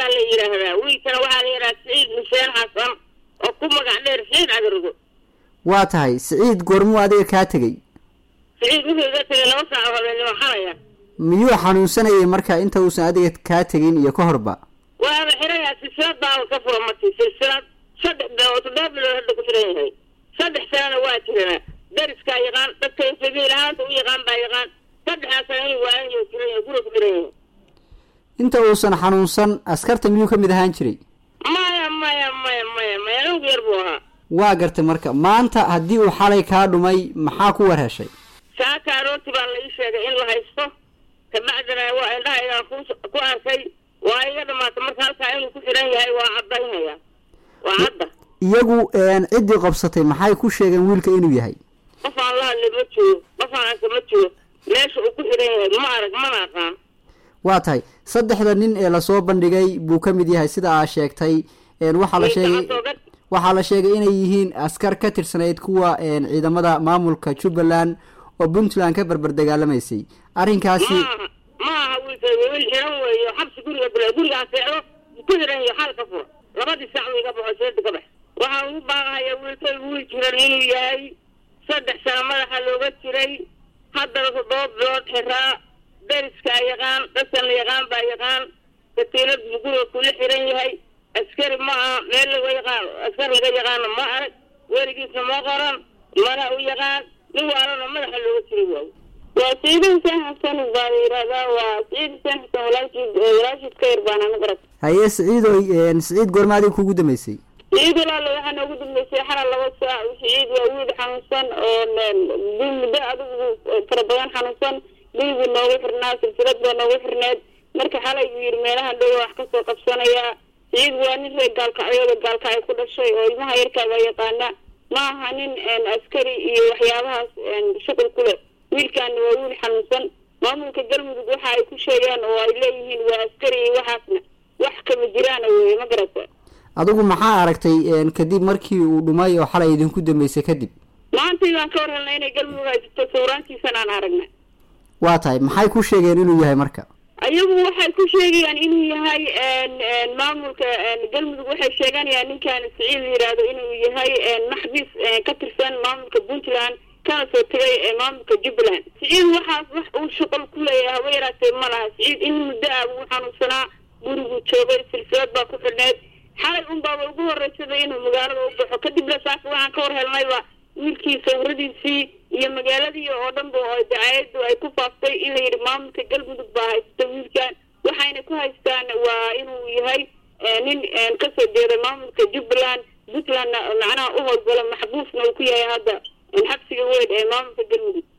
baa la yidhaahdaa wiilkana waxaa la yidhahdaa siciid xuseen xasan oo ku magac dheer siciid cagrigo waa tahay siciid goormuu adiga kaa tegey siciid wuxuu iga tegay laba saac oo habeenimo xalaya miyuu xanuunsanayay marka inta uusan adiga kaa tegin iyo ka horba waaba xirayaa silsilad baaba ka fura marti silsilad saddex bilood toddoba bilood hadda ku xiran yahay saddex sanana waa jiranaa dariskaa yaqaan dadka sabiil ahaanta u yaqaan baa yaqaan saddexdaa sana inuu waayayo jiran yahay guriga ku xiran yahay inta uusan xanuunsan askarta miyuu ka mid ahaan jiray maya maya maya maya maya anugu yar buu ahaa waa gartay marka maanta haddii uu xalay kaa dhumay maxaa ku war heshay saaka aroorti baa la ii sheegay in la haysto kabacdina waa indhahaygaan ku ku arkay waa iga dhamaatay marka halkaa inuu ku xiran yahay waa caddaynaya waa cadda iyagu ciddii qabsatay maxay ku sheegeen wiilka inuu yahay qof aan la hadlay ma joogo qof aan arka ma joogo meesha uu ku xiran yahay ma arag mana aqaan waa tahay saddexda nin ee lasoo bandhigay buu ka mid yahay sida aa sheegtay waxaa la sheegay waxaa la sheegay inay yihiin askar ka tirsanayd kuwa ciidamada maamulka jubbaland oo puntland ka berber dagaalamaysay arrinkaasi maaha ma aha wiilka wiil xiran weeyo xabsi guriga bila gurigaa seexdo ku xiran iyo xal ka furo labadii saac uu iga baxo seeda ka bax waxaan ugu baaqahaya wiilka wiil jiran inuu yahay saddex sano madaxa looga jiray haddana toddoba bilood xiraa dariskaa yaqaan dadkan la yaqaan baa yaqaan katiinad buu guriga kula xiran yahay askari ma aha meel laga yaqaan askar laga yaqaano ma arag weligiisna ma qoran mana u yaqaan nin waalana madaxa looga jiray waayo waa siciid xuseen xasan baa la yidhahdaa waa siciid xuseen xasan walaashii walaashiis ka yar baana magarad haye siciidoy siciid goorma adiga kugu dambeysay siciid walaalo waxaa noogu dambeysay xalal laba saac siciid waa wiil xanuunsan oo muddo adigu fara badan xanuunsan dhiigu noogu xirnaa silsilad baa noogu xirneed marka xalay buu yidhi meelahan dhow wax kasoo qabsanayaa siciid waa nin reer gaalkacyooda gaalkacyo ku dhashay oo ilmaha yarkaaga yaqaana ma aha nin askari iyo waxyaabahaas shuqul ku leh wiilkaana waa wiil xanuunsan maamulka galmudug waxa ay ku sheegaan oo ay leeyihiin waa askari iyo waxaasna wax kama jiraana weeye ma garata adigu maxaa aragtay kadib markii uu dhumay oo xalay idinku dambeysay kadib maantay baan ka war helnay inay galmudug haysato sawiraantiisana aan aragna waa tahay maxay ku sheegeen inuu yahay marka ayagu waxay ku sheegayaan inuu yahay maamulka galmudug waxay sheeganayaan ninkan siciid la yidhaahdo inuu yahay maxbis ka tirsan maamulka puntland kana soo tegay maamulka jubbaland siciid waxaas wax uu shuqol ku leeyahay haba yaraatee ma laha siciid in muddo ah buu xanuunsanaa guriguu joogay silsilad baa ku xidhneed xalay unbaaba ugu horeysaday inuu magaalada u baxo kadibna saaka waxaan ka war helnayba wiilkii sawiradiisii iyo magaaladii oo dhan ba oo dacaayadu ay ku faaftay in la yidhi maamulka galmudug baa haysta wiilkan waxayna ku haystaan waa inuu yahay nin kasoo jeeda maamulka jubbaland puntlandna macnaha u howlgalo maxbuusna uu ku yahay hadda xabsiga weyn ee maamulka galmudug